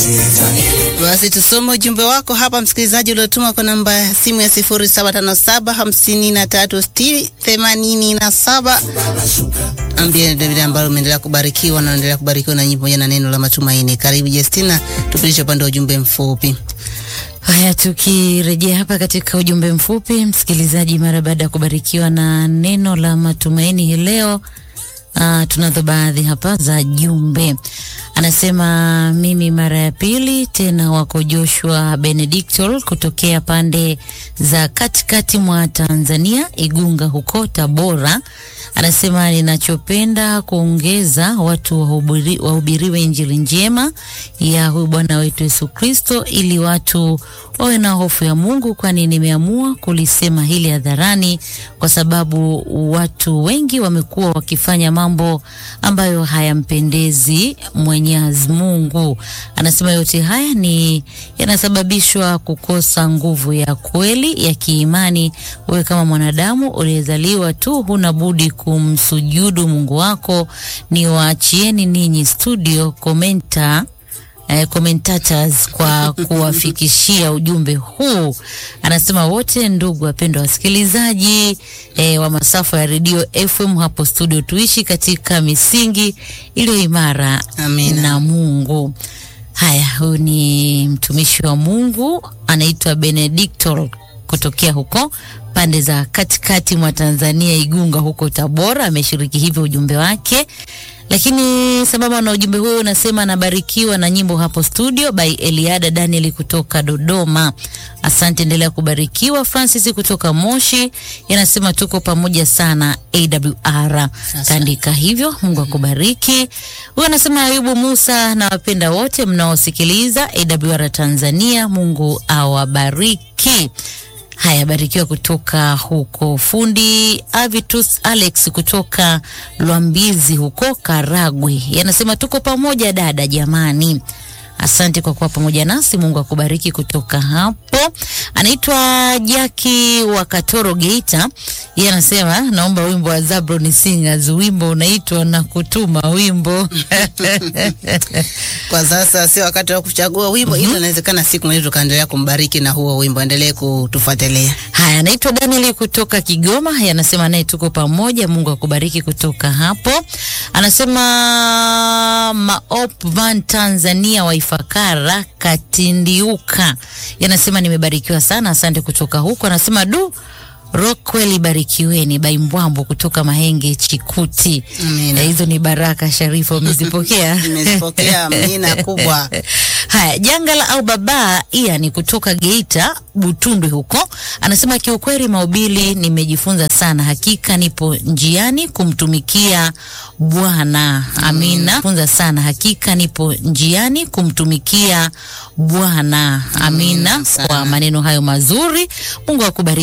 Basi tusome ujumbe wako hapa, msikilizaji, uliotuma kwa namba ya simu ya 0757536087. Ambie vile ambalo umeendelea kubarikiwa na unaendelea kubarikiwa na nyimbo pamoja na neno la matumaini. Karibu Justina, tupitishe upande wa ujumbe mfupi. Haya, tukirejea hapa katika ujumbe mfupi, msikilizaji, mara baada ya kubarikiwa na neno la matumaini hii leo, uh, tunazo baadhi hapa za jumbe. Anasema mimi mara ya pili tena, wako Joshua Benedictol kutokea pande za katikati mwa Tanzania, Igunga huko Tabora. Anasema ninachopenda kuongeza watu wahubiri, wahubiriwe injili njema ya huyu Bwana wetu Yesu Kristo ili watu wawe na hofu ya Mungu, kwani nimeamua kulisema hili hadharani kwa sababu watu wengi wamekuwa wakifanya mambo ambayo hayampendezi Mwenyezi Mungu. Anasema yote haya ni yanasababishwa kukosa nguvu ya kweli ya kiimani. Wewe kama mwanadamu uliyezaliwa tu, huna budi kumsujudu Mungu wako. Ni waachieni ninyi studio komenta eh, commentators kwa kuwafikishia ujumbe huu. Anasema wote ndugu wapendwa wasikilizaji eh, wa masafa ya redio FM hapo studio, tuishi katika misingi iliyo imara Amina. na Mungu. Haya, huyu ni mtumishi wa Mungu anaitwa Benedictor kutokea huko pande za katikati mwa Tanzania, Igunga huko Tabora. Ameshiriki hivyo ujumbe wake, lakini sambamba na ujumbe huo unasema anabarikiwa na nyimbo hapo studio by Eliada Daniel kutoka Dodoma. Asante, endelea kubarikiwa. Francis kutoka Moshi yanasema tuko pamoja sana AWR, kaandika hivyo. Mungu akubariki. Huyu anasema Ayubu Musa, na wapenda wote mnaosikiliza AWR Tanzania, Mungu awabariki. Haya, barikiwa kutoka huko. Fundi Avitus Alex kutoka Lwambizi huko Karagwe yanasema tuko pamoja dada, jamani. Asante kwa kuwa pamoja nasi, Mungu akubariki. Kutoka hapo anaitwa Jaki wa Katoro Geita, yeye anasema naomba wimbo wa Zabron Singers, wimbo unaitwa na kutuma wimbo Kwa sasa sio wakati wa kuchagua wimbo, ila inawezekana siku moja tukaendelea kumbariki na huo wimbo. Endelee kutufuatilia. Haya, anaitwa Daniel kutoka Kigoma, Yeye anasema naye tuko pamoja, Mungu akubariki. Kutoka hapo anasema Maop Van Tanzania wa Ifakara Katindiuka, Yeye anasema nimebarikiwa sana, asante. Kutoka huko anasema du Rockwell barikiweni Baimbwambo kutoka Mahenge Chikuti. Amina. Eh, Hizo ni baraka Sharifa, umezipokea? Nimezipokea, amina kubwa. Haya, jangala au baba iya ni kutoka Geita Butundwe huko, anasema kiukweli, mahubiri nimejifunza sana, hakika nipo njiani kumtumikia Bwana. Amina, funza sana, hakika nipo njiani kumtumikia Bwana. Amina, sana. kwa maneno hayo mazuri, Mungu akubariki.